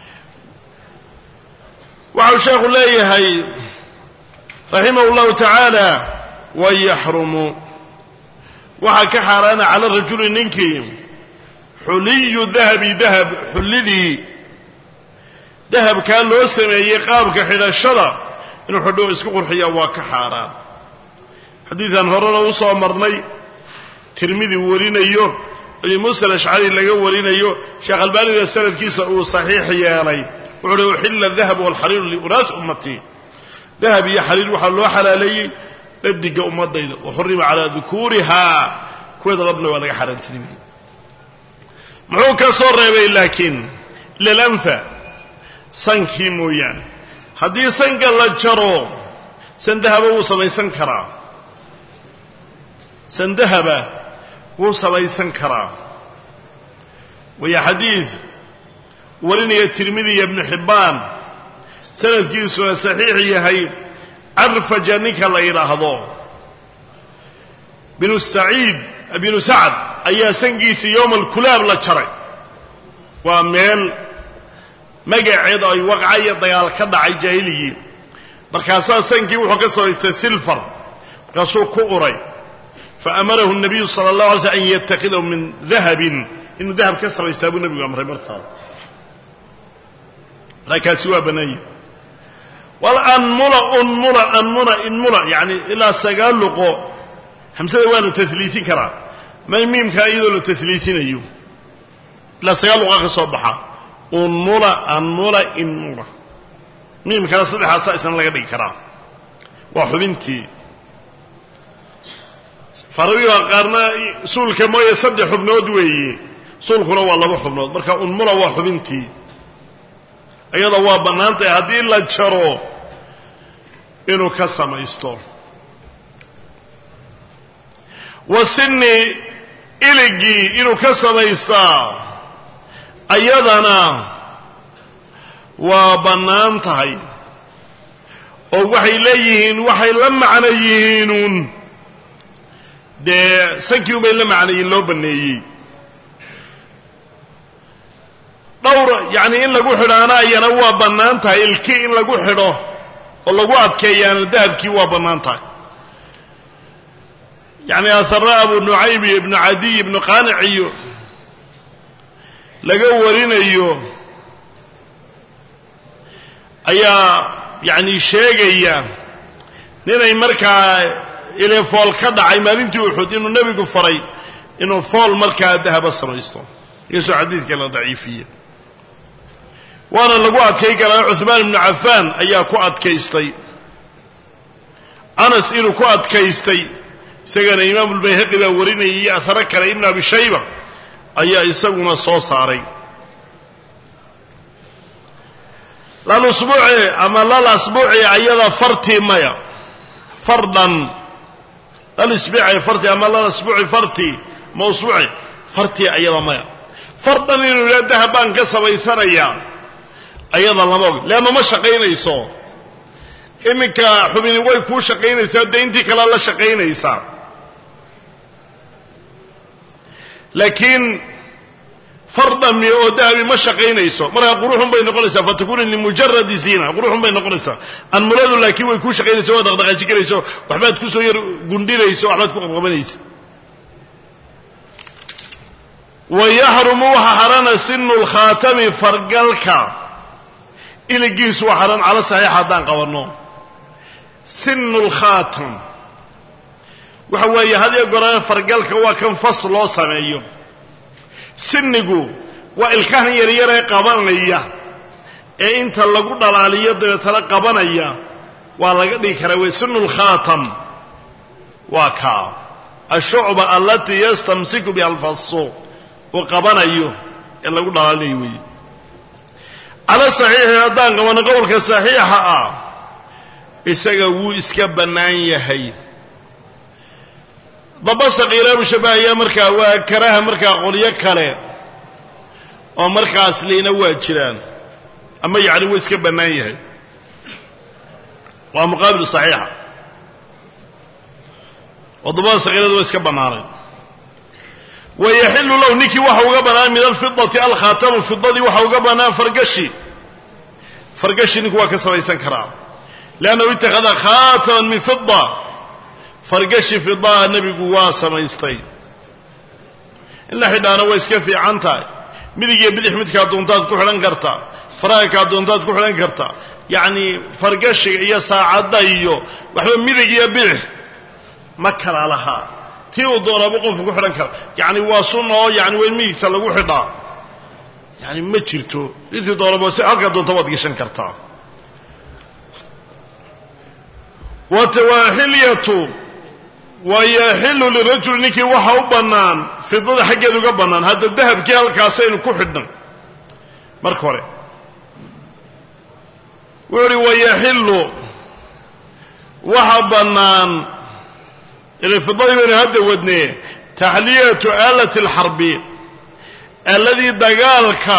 waxau sheekhu leeyahay raximah اllahu tacaala wayaxrumu waxaa ka xaaraana cala rajuli ninkii xuliyu dahabi dahab xullidii dahabkaa loo sameeyey qaabka xidhashada inuu xidho isku qurxiya waa ka xaaraan xadiidan horena u soo marnay tirmidi warinayo abi muusa alashcari laga warinayo sheekh albaanina sanadkiisa uu saxiix yeelay wuxuu uhi uxilla adahab walxariiru liunaas ummatii dahab iyo xariir waxaa loo xalaaleeyey dhadiga ummadayda wa xurima calaa dukuurihaa kuweeda labna waa laga xaaraantinimay muxuu ka soo reebay laakiin ila alanfa sankii mooyaane haddii sanka la jaro sandahaba wuu samaysan karaa sandahaba wuu samaysan karaa waya xadiid warinaya tirmidi iyo ibnu xibbaan sanadkiisuna saxiix yahay carfaja ninka la yidhaahdo binu saciid binu sacad ayaa sankiisii yowma alkulaab la jaray waa meel magaceed ay waqca iyo dagaal ka dhacay jaahiligii markaasaa sankii wuxuu ka samaystay silfar markaasuu ku uray faamarahu nabiyu sala allah alay slm an yatakhidahu min dahabin inuu dahab ka samaystaa buu nebigu amray markaa markaasi waa bannaanye walanmula unmula anmula inmula yani ilaa sagaal luqo hamsada waa la tasliisin karaa ma miimkaa iyadoo la tasliisinayo ilaa sagaal luqa ka soo baxa unmula anmula inmula miimkana saddexaasaa isna laga dhigi karaa waa xubintii farabiga qaarna suulka mooye saddex xubnood weeye suulkuna waa laba xubnood marka unmula waa xubintii iyada waa bannaan tahay haddii la jaro inuu ka samaysto wa sinni iligii inuu ka samaystaa ayadana waa bannaan tahay oo waxay leeyihiin waxay la macno yihiinuun dee sankii ubay la macnayiin loo banneeyey dhowr yacni in lagu xidhaana ayana waa bannaan tahay ilki in lagu xidho oo lagu adkeeyaana dahabkii waa bannaan tahay yacni asara abu nucayb iyo ibnu cadiy ibnu qaanic iyo laga warinayo ayaa yacni sheegaya ninay markaa ile fool ka dhacay maalintii uxud inuu nebigu faray inuu fool markaa dahaba samaysto inkastoo xadiidka la daciifiye waana lagu adkay karaa cuhmaan ibnu cafaan ayaa ku adkaystay anas inuu ku adkaystay isagana imaamulbayhaqi baa warinayay iyo aharo kale ibnu abi shayba ayaa isaguna soo saaray lal usbuuci ama lal asbuuci ayada fartii maya fardan lal isbiici fartii ama lal asbuuci fartii ma usbuuci fartii ayada maya fardan inuu yidhaha dahab baan ka samaysanayaa ayada lama og leanna ma shaqaynayso iminka xubini way kuu shaqaynaysaa dee intii kalea la shaqaynaysaa laakiin fardami oo dahabi ma shaqaynayso markaa quruxun bay noqonaysaa fatakunu limujaradi ziina quruxun bay noqonaysaa anmuladu laakiin way kuu shaqaynayso waa dhaqdhaqaaji karayso waxbaad kusoo yar gundhinayso waxbaad ku qabqabanaysa wa yaxrumu waxa xarana sinu lkhaatami fargalka iligiisu waa xaran cala saxiix haddaan qabanno sinu lkhaatam waxa weeye hadiyo goraan fargalka waa kan fas loo sameeyo sinigu waa ilkahan yaryaree qabanaya ee inta lagu dhalaaliyo dabeetana qabanaya waa laga dhigi karaa wey sinu lkhaatam waa kaa ashucba alatii yastamsiku biha alfasu uu qabanayo ee lagu dhalaalinayo weeye cala saxiixi haddaan qabano qowlka saxiixa ah isaga wuu iska bannaan yahay daba saqiiraabu shabahayaa markaa waa karaha markaa qolyo kale oo markaas liina waa jiraan ama yacni wuu iska bannaan yahay waa muqaabil saxiixa oo dabada saqiirada waa iska bannaanay wa yaxilu lahu ninkii waxa uga bannaan min alfidati alkhaatamu fidadii waxa uga bannaan fargashi fargashi ninku waa ka samaysan karaa leannahu itakhada khaataman min fida fargashi fidaa nebigu waa samaystay in la xidhaana waa iska fiican tahay midig iyo bidix midkaa doontaad ku xidhan kartaa faraankaa doontaad ku xidhan kartaa yacni fargashiga iyo saacadda iyo waxba midig iyo bidix ma kala lahaa tii uu doonaaba qofku ku xidhan kara yacni waa sunna oo yani waa in midigta lagu xidhaa yani ma jirto intii doonaba si halkaa doonta waad gashan kartaa watawaxilyatu wa yaxilu lirajuli ninkii waxa u bannaan fidada xaggeeda uga bannaan hadda dahabkii halkaasaynu ku xidhnay marka hore wuxu uhi wayaxilu waxa bannaan ila fidadii baynu hadda wadnee taxliyatu aalati alxarbi aaladii dagaalka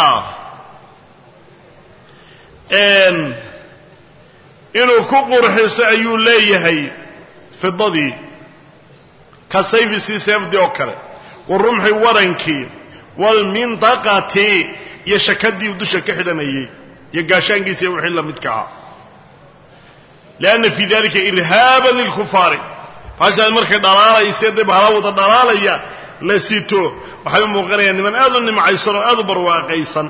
inuu ku qurxiso ayuu leeyahay fidadii ka sayfi sii seefdii oo kale warumxi warankii waalmintaqati iyo shakadii uu dusha ka xidhanayey iyo gaashaankiisa iyo wixii la midka ahaa lianna fii dalika irhaaban lilkufaari faashaad markay dhalaalaysa dee bahala wada dhalaalaya la sito waxay u muuqanayaan niman aad u nimcaysan oo aad u barwaaqaysan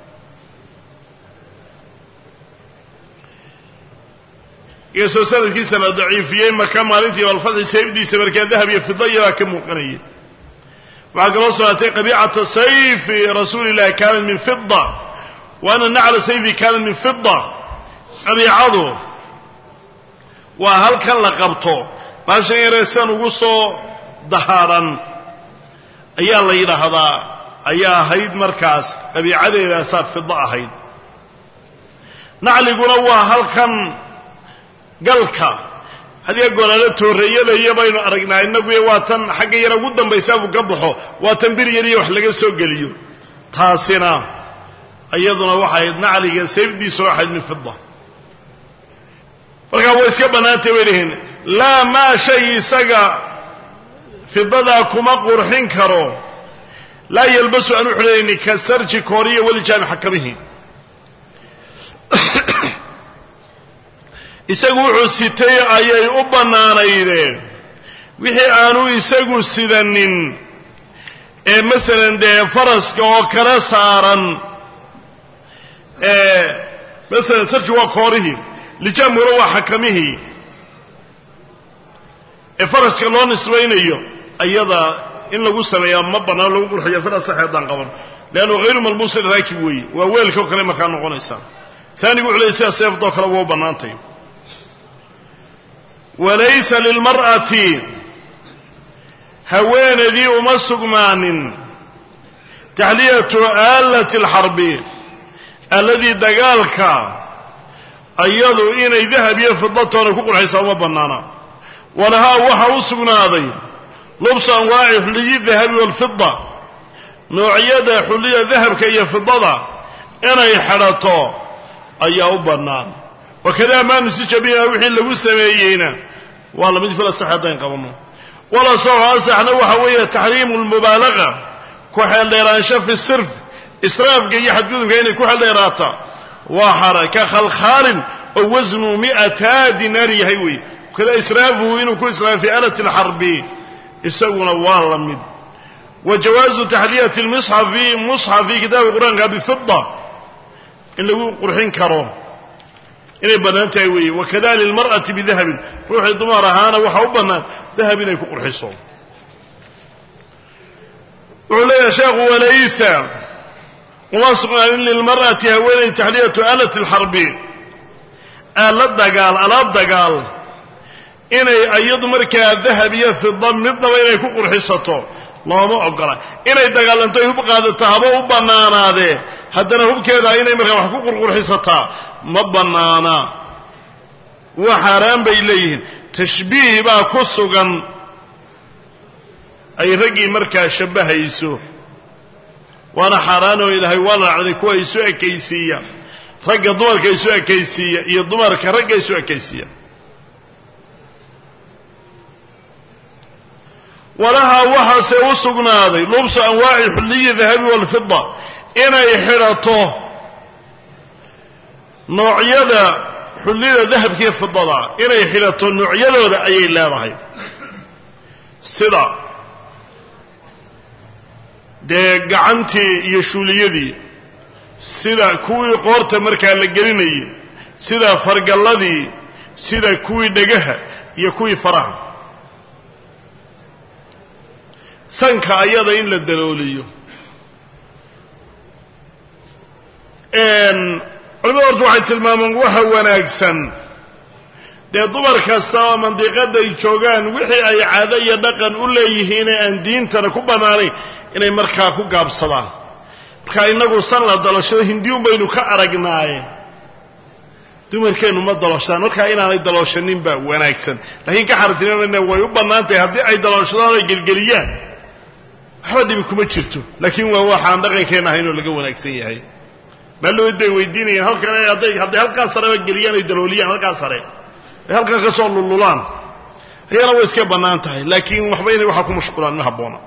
iyasoo sanadkiisa la daciifiyey maka maalintii alfatxi sayfdiisa markaa dahab iyo fidayabaa ka muuqanayay waxaa kaloo sugnaatay qabiicata sayfi rasuuli illahi kaanat min fida wa ana nacla sayfi kaanat min fida qabiicadu waa halkan la qabto baashan yareesan ugu soo dahaaran ayaa la yidhaahdaa ayaa ahayd markaas qabiicadeedaasaa fida ahayd nacliguna waa halkan galka hadiga goolaalo tooreeyada iyo baynu aragnaa innaguyo waa tan xagga yara ugu dambaysaa buu ka baxo waa tan bir yariyo wax laga soo geliyo taasina iyaduna waxayd nacliga sayfdiisuna waxayd min fida markaa way iska bannaantay bay dhihiin laa maa shay isaga fidadaa kuma qurxin karo laa yalbasu aan u xidhanayni ka sarji kooriya welijaami xakamihi isagu wuxuu sitay ayay u bannaanaydeen wixii aanu isagu sidanin ee masalan dee faraska oo kala saaran masalan sarji waa koorihii lijaamkuna waa xakamihii ee faraska loo nisbaynayo ayada in lagu sameeyaa ma bannaan lagu qurxiyo fil asaxi haddaan qaban leannu hayru malbuusin raakib weeye waa weelka oo kale markaa noqonaysaa taanigu wuxu ley sida seeftoo kale waa u bannaantay walaysa lilmar'ati haweenaydii uma sugnaanin taxliyatu aalati alxarbi alladii dagaalka ayadu inay dahab iyo fidatoona ku qurxaysaa uma bannaana walahaa waxaa u sugnaaday lubsu anwaaci xulliyi dahabi waalfida noocyada xulliya dahabka iyo fidada inay xidhato ayaa u bannaan wakadaa maa nusija biha wixii lagu sameeyeyna waa lamid fil asax haddaan qabanno walasaxu asaxna waxa weeye taxriimu lmubaalaga ku xeeldheeraansho fi sirf israafka iyo xadgudubka inay ku xeeldheeraata waa xara ka khalkhaalin oo wasnu mi'ataa dinaar yahay weeye kada israafuhu inuu ku israafay alati alxarbi isaguna waa la mid wa jawaazu taxliyati lmusxafi musxafi kitaabka qur-aanka bifida in lagu qurxin karo inay bannaan tahay weeye wakada lilmar'ati bidahabin ruuxii dumar ahaana waxaa u bannaan dahab inay ku qurxiso wuxuu leeyahay sheekhu walaysa uma sugnaanin lilmar'ati haweenay taxliyatu aalati alxarbi aala dagaal alaab dagaal inay iyadu markaa dahab iyo fida midnaba inay ku qurxisato looma ogola inay dagaalanto hub qaadato haba u bannaanaadee haddana hubkeeda inay markaa wax ku qurqurxisataa ma bannaana waa xaaraan bay leeyihiin tashbiih baa ku sugan ay raggii markaa shabbahayso waana xaaraanoo ilaahay waa lacday kuwa isu ekaysiiya ragga dumarka isu ekaysiiya iyo dumarka ragga isu ekaysiiya walahaa waxaase u sugnaaday lubsu anwaaci xulliyi dahabi waalfida inay xidhato noocyada xullida dahabkiiyo fidada inay xidhato noocyadooda ayay leedahay sida dee gacantii iyo shuuliyadii sida kuwii qoorta markaa la gelinayay sida fargalladii sida kuwii dhegaha iyo kuwii faraha sanka ayada in la dalooliyo culimada horta waxay tilmaamaan waxa wanaagsan dee dumar kasta oo mandiqadda ay joogaan wixii ay caado iyo dhaqan u leeyihiine aan diintana ku bannaanayn inay markaa ku gaabsadaan markaa innagu san la dalashado hindiyun baynu ka aragnaaye dumarkeennu ma daloshadaan markaa inaanay dalooshanin baa wanaagsan laakiin ka xartinimana way u bannaan tahay haddii ay daloshadaan oy gelgeliyaan waxba dhibi kuma jirto laakiin waa waxaan dhaqankeenna ahaynoo laga wanaagsan yahay maallood bay weydiinayeen halkan hadday hadday halkaa sareba geliyaan ay dalooliyaan halkaa sare ay halkaa ka soo lululaan ayana way iska bannaan tahay laakiin waxba inay waxaa ku mashquulaan ma habboona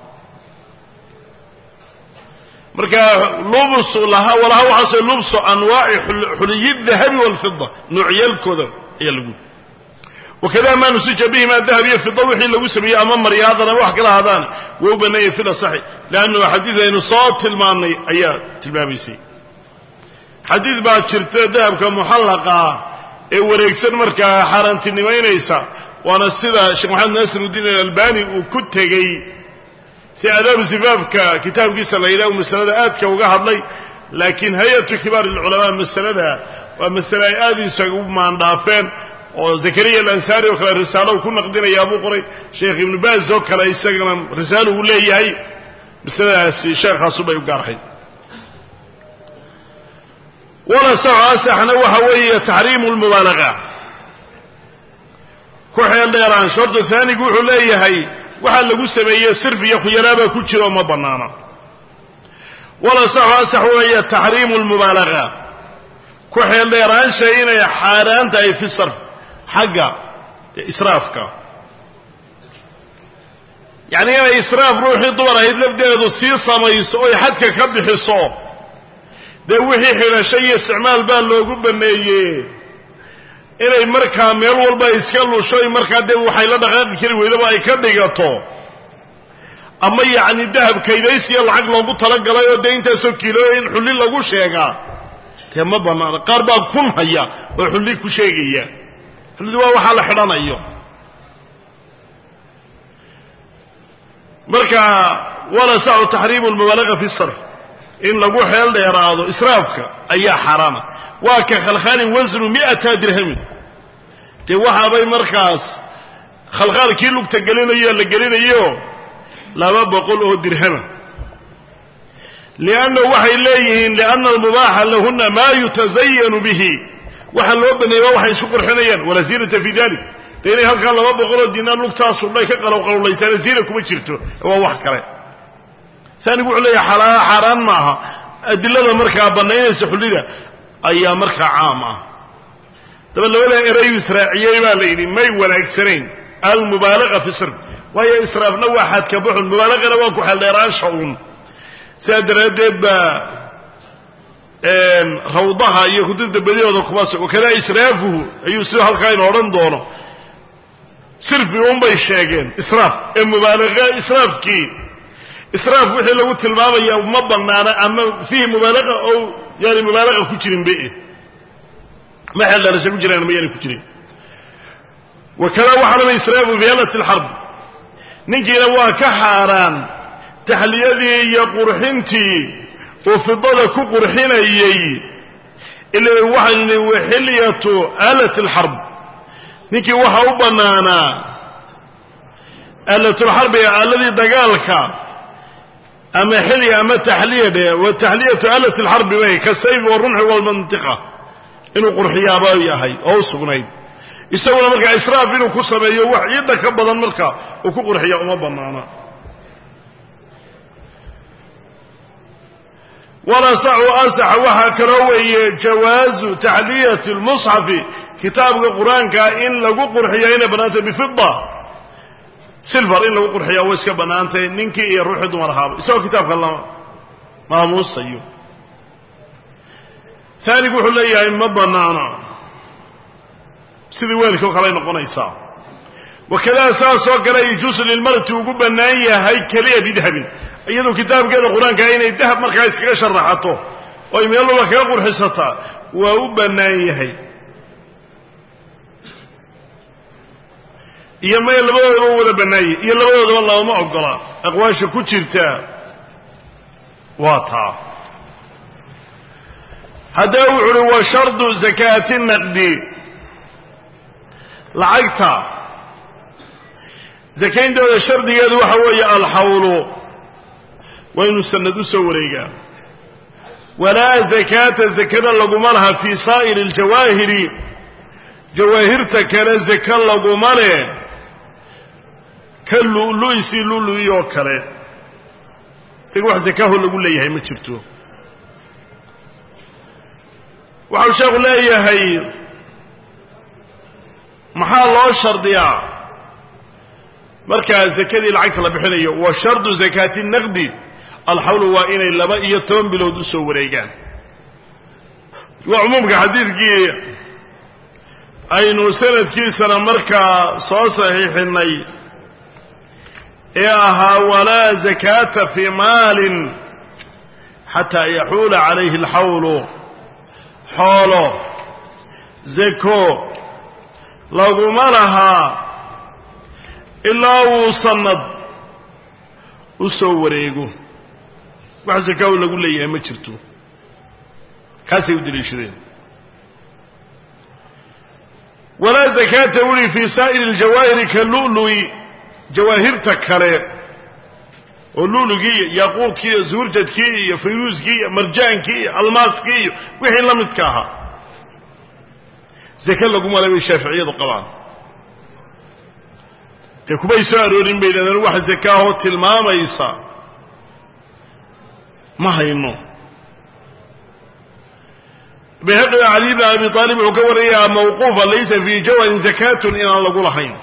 marka lubsu laha walaha waxaase lubsu anwaaci xuliyi dahabi waalfida noocyaalkooda ayaa lagu wakada maa nusija bihima dahab iyo fida wixii lagu sameeyey ama maryaadana wax kala hadaan waa u bannaayay fil asaxi leannu xadiid aynu soo tilmaannay ayaa tilmaamaysay xadiid baa jirta dahabka muxallaqa ee wareegsan markaa xaaraantinimaynaysa waana sida sheekh maxamed naasiruddiin alalbani uu ku tegey si adaabu sifaafka kitaabkiisa la yidhaha masalada aadka uga hadlay laakiin hay-atu kibaar alculamaa masalada waa masale ay aad isagu maandhaafeen oo zakariya alansaari oo kale risaalo uu ku naqdinayaa buu qoray sheekh ibnu baaz oo kale isagana risaalo uu leeyahay masaladaasi sheekhaasubay u gaarhayd walasaxo asaxna waxa weeye taxriimu lmubaalaga ku xeel dheeraan shardu haanigu wuxuu leeyahay waxaa lagu sameeyey sirf iyo khuyalaabaa ku jira oo ma bannaana walasaxo asax weeye taxriimu lmubaalaga ku xeel dheeraansha inay xaaraan tahay fi sarf xagga israafka yacni inay israaf ruuxii dumar ahayd lafdeedu sii samayso oy xadka ka bixiso dee wixii xidhasho iyo isticmaal baa loogu banneeye inay markaa meel walba iska lushoy markaa dee waxay la dhaqaaqi kari weydaba ay ka dhigato ama yacni dahab kaydaysiya lacag loogu talagalay oo dee intaasoo kiilooya in xulli lagu sheegaa dee ma banaana qaar baa kun haya oo xulli ku sheegaya xullidi waa waxaa la xidhanayo marka wala sacu taxriimu lmubaalaga fi sarf in lagu xeel dheeraado israafka ayaa xaaraama waa ka khalkhaalin wasnu mi'ata dirhamin dee waxaabay markaas khalkhaalkii lugta gelinayo la gelinayo laba boqol oo dirhama liannahu waxay leeyihiin lianna almubaaxa lahuna maa yutazayanu bihi waxa loo baneeyey waa waxay isu qurxinayaan walaa ziinata fi dalik de inay halkaa laba boqoloo dinaar lugtaa sudhay ka qalowqalowlaysaana ziina kuma jirto waa wax kale saanigu wuxuu leeyahay xalaa xaaraan maaha adilada markaa bannaynaysa xullida ayaa markaa caam ah daba labada erayu israaciyey baa la yidhi may wanaagsanayn almubaalaga fi sirf waayo israafna waa xadka buxun mubaalagana waa ku xeeldheeraansha uun sidaa daraaddeed baa rawdaha iyo kutubta badihooda kuma s wakadaa israafuhu ayuu sidoo halkaa inu odhan doono sirfi unbay sheegeen israaf ee mubaalaga israafkii israaf wixii lagu tilmaamaya ma banaana ama fiihi mubaalaga oo yaani mubaalaga ku jirin be ma xeeldheerasha ku jiraan ma yaani ku jirin wakada waxaanama israafu fi halati alxarb ninkiina waa ka xaaraan taxliyadii iyo qurxintii uu fidada ku qurxinayey ila waxaynu nihi waxiliyatu aalat alxarb ninkii waxaa u bannaanaa aalatulxarbi aaladii dagaalka ama xilya ama taxliya dhe wa taxliyatu aalat alxarbi bay kasayfi warumxi walmantiqa inuu qurxiyaaba yahay oo u sugnayd isaguna markaa israaf inuu ku sameeyo wax ciidda ka badan marka uu ku qurxiya uma bannaana walasaxu asaxa waxaa kaloo weeye jawaazu taxliyati lmusxafi kitaabka qur-aanka in lagu qurxiya inay bannaantay bifida silver in lagu qurxiya way iska bannaantay ninkii iyo ruuxii dumar ahaaba isagoo kitaabka la maamuusayo taanigu wuxuu leeyahay ma bannaana sidii weelkii o kaley noqonaysaa wakadaa saasoo kale yajuusu lilmarati ugu bannaan yahay keliya bidahabin iyadoo kitaabkeeda qur-aanka inay dahab markaa iskaga sharaxato oo ay meel walba kaga qurxisataa waa u bannaan yahay iyo may labadoodaba u wada bannaanyay iyo labadoodaba labama ogola aqwaasha ku jirta waa taa haddaba wuxu uhi wa shardu zakaati naqdi lacagta zakayntooda shardigeedu waxa weeye alxawlu waa inuu sanad u soo wareegaa walaa zakaata zakada laguma laha fii saa'iri aljawaahiri jawaahirta kale zaka laguma leh ka lu'lu'isi lu'lu'i oo kale isaga wax zakaho lagu leeyahay ma jirto waxau sheekhu leeyahay maxaa loo shardiyaa markaa zakadii lacagta la bixinayo wa shardu zakaati naqdi alxawlu waa inay laba iyo toban bilood u soo wareegaan waa cumuumka xadiidkii aynu sanadkiisana markaa soo saxiixinay ee ahaa walaa zakaata fii maalin xataa yaxuula calayhi alxawlu xoolo zako laguma lahaa ilaa uu sanad u soo wareego wax zakaahu lagu leeyahay ma jirto kaasay u deliishadeen walaa zakaata wuli fii saa'iri aljawaahiri ka lu'lu'i jawaahirta kale oo lu'lugii iyo yaaquudkii iyo zuurjadkii iyo fayruuskii iyo marjaankii iyo almaaskii iyo wixii la midka ahaa zake laguma le bay shaaficiyadu qabaan dee kumay soo aroorin bay yidhahdeen wax zakaahoo tilmaamaysa ma hayno bayhaqi cali bn abi aalib wuxuu ka warayaa mawquufa laysa fii jawarin zakaatun inaan lagu lahayn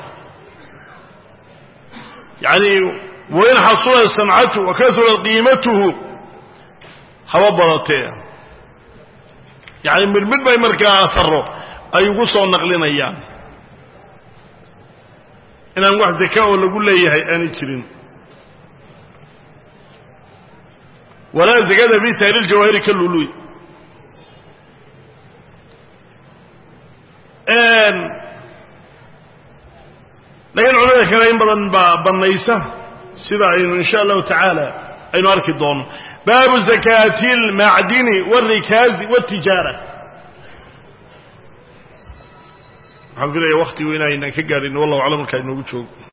yani wain xasula sancatu wa kasura qiimatuhu haba badatee yani midmid bay markaa asaro ay ugu soo naqlinayaan inaan wax zaka oo lagu leeyahay aanay jirin walaa zakada fi saa'iri ljawaahiri ka lului laakiin culamada kale in badan baa bannaysa sida aynu insha allahu tacaala aynu arki doono baabu zakaati اlmacdini wاlrikaazi wاtijaara waxaan filaya waktigu inaynan ka gaadhin wallahu aclam markaa inoogu joogo